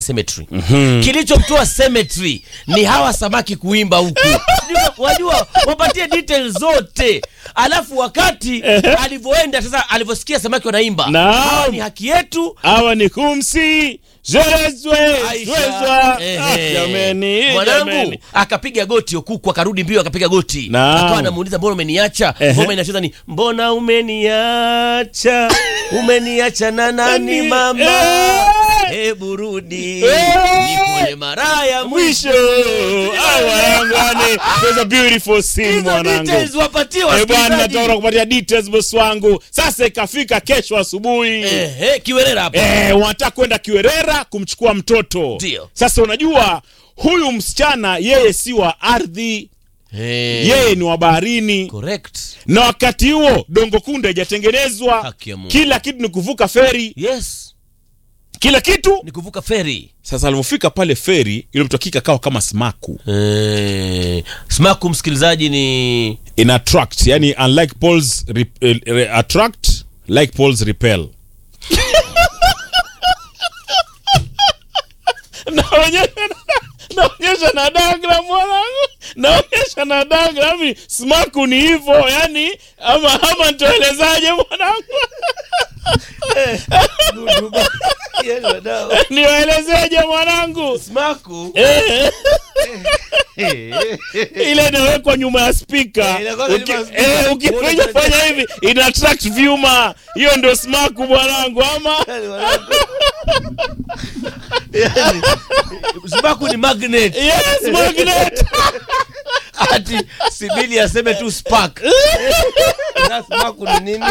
cemetery kilichomtoa cemetery ni hawa samaki kuimba huku Sijui wajua wapatie details zote alafu wakati alivyoenda sasa alivyosikia samaki wanaimba Naam. hawa ni haki yetu hawa ni kumsi jerezwe Aisha. zwezwa Ehe. Ah, jameni mwanangu jameni. akapiga goti okuku akarudi mbio akapiga goti Naam. akawa anamuuliza mbona umeniacha Ehe. ngoma inacheza ni mbona umeniacha umeniacha na nani Ni- mama Eh. hebu rudi Eh. nikule mara ya mwisho mwisho Ah, mwanangu yani there's a beautiful scene hizo mwanangu details wapatie Eh, bwana wasikilizaji nataka kupatia details boss wangu sasa ikafika kesho asubuhi ehe kiwerera hapa Eh, wanataka kwenda Kiwerera kumchukua mtoto. Ndio. Sasa unajua huyu msichana yeye si wa ardhi, Eh, yeye ni wa baharini, correct na wakati huo Dongo Kunde haijatengenezwa. Haki ya Mungu. Kila kitu ni kuvuka feri, yes kila kitu. ni kuvuka feri Sasa alivyofika pale feri, ile mtu akika kawa kama smaku eh, smaku msikilizaji ni in attract, yani unlike poles re, eh, re, attract like poles repel. naonyesha naonyesha na diagram mwanangu naonyesha na diagram smaku ni hivyo yani ama ama nitoelezaje mwanangu niwaelezeje mwanangu smaku Eh, ile inawekwa nyuma ya spika Eh, inakuwa nyuma ya speaker. ukifinya fanya hivi ina attract vyuma hiyo ndio smaku mwanangu ama smaku ni magnet yes magnet ati sibili aseme tu spark Na smaku ni nini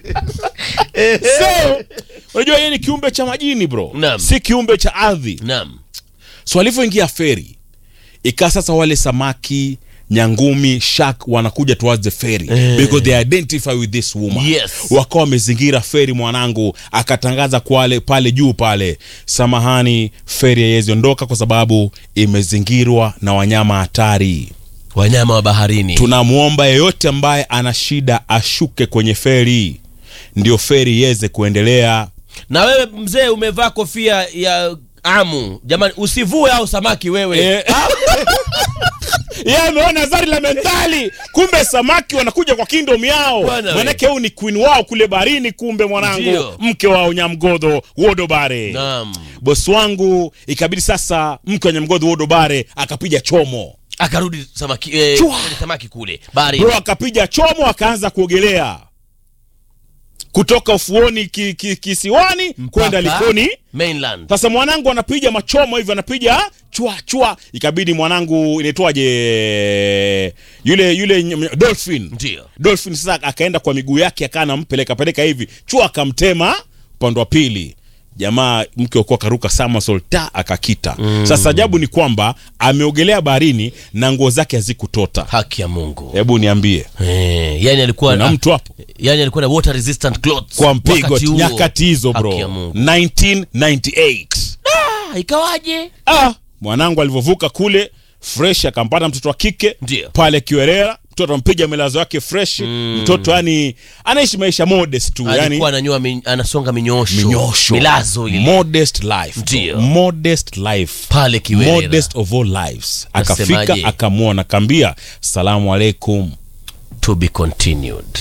so unajua yeye ni kiumbe cha majini bro Naam. si kiumbe cha ardhi naam so alivyoingia feri ikaa sasa wale samaki nyangumi shark wanakuja towards the ferry because they identify with this woman Yes. wakawa wamezingira feri mwanangu akatangaza kwale pale juu pale samahani feri haiwezi ondoka kwa sababu imezingirwa na wanyama hatari wanyama wa baharini tunamwomba yeyote ambaye ana shida ashuke kwenye feri ndio feri iweze kuendelea na wewe mzee umevaa kofia ya amu jamani usivue au samaki wewe Eh. yeye ameona zari la mentali kumbe samaki wanakuja kwa kingdom yao Bwana we. manake huu ni queen wao kule barini kumbe mwanangu Ndio. mke wao nyamgodho wodobare naam bosi wangu ikabidi sasa mke wa nyamgodho wodobare akapiga chomo akarudi samaki eh, Chua. kwenye samaki kule baharini bro akapiga chomo akaanza kuogelea kutoka ufuoni ki, ki, kisiwani kwenda Mpaka likoni mainland sasa mwanangu anapiga machomo hivyo anapiga chwa chwa ikabidi mwanangu inaitwaje yule yule ny- dolphin ndio dolphin sasa akaenda kwa miguu yake akaa nampeleka peleka hivi chua akamtema upande wa pili jamaa mke wakuwa akaruka somersault ta akakita sasa ajabu ni kwamba ameogelea baharini na nguo zake hazikutota haki ya mungu hebu niambie eh, yani alikuwa na mtu hapo yani alikuwa na water resistant clothes kwa mpigo wakati huo. nyakati hizo Haki ya bro Mungu. 1998 Ah, ikawaje ah, mwanangu alivyovuka kule fresh akampata mtoto wa kike Ndio. pale kiwerera mtoto ampiga milazo yake fresh mtoto yani anaishi maisha modest tu yani alikuwa ananyoa min, anasonga minyosho minyosho milazo ile modest life Ndio. modest life pale Kiwerera. modest of all lives akafika Nasemaje? akamwona akaambia salamu alaikum to be continued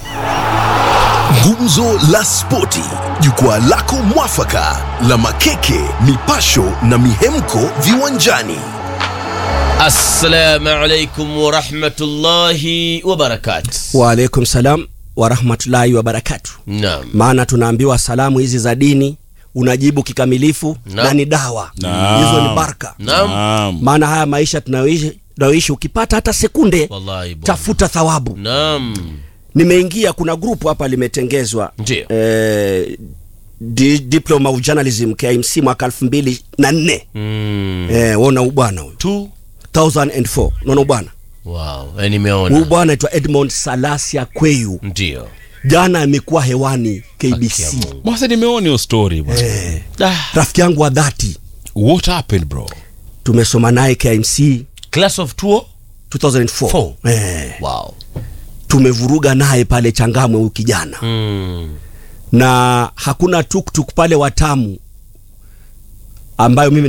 Gumzo la Spoti, jukwaa lako mwafaka la makeke, mipasho na mihemko viwanjani. assalamu alaikum warahmatullahi wabarakatu waalaikum salam warahmatullahi wabarakatu naam maana tunaambiwa salamu hizi za dini unajibu kikamilifu Naam. na ni dawa Naam. hizo ni baraka naam Naam. maana haya maisha tunayoishi tunayoishi ukipata hata sekunde wallahi bwana. tafuta thawabu naam nimeingia kuna grupu hapa limetengezwa Ndio. eh, di, diploma of journalism KMC mwaka elfu mbili na nne mm. eh, wona ubwana huyu tu 2004 naona ubwana wow eh, huyu nimeona bwana aitwa edmond salasia kweyu ndio jana amekuwa hewani Haki ya kbc Mungu. basi nimeona hiyo story bwana eh, Ah, rafiki yangu wa dhati what happened bro tumesoma naye KMC class of tuo 2004 Four. eh, wow tumevuruga naye pale Changamwe huyu kijana mm. na hakuna tuktuk pale Watamu ambayo mimi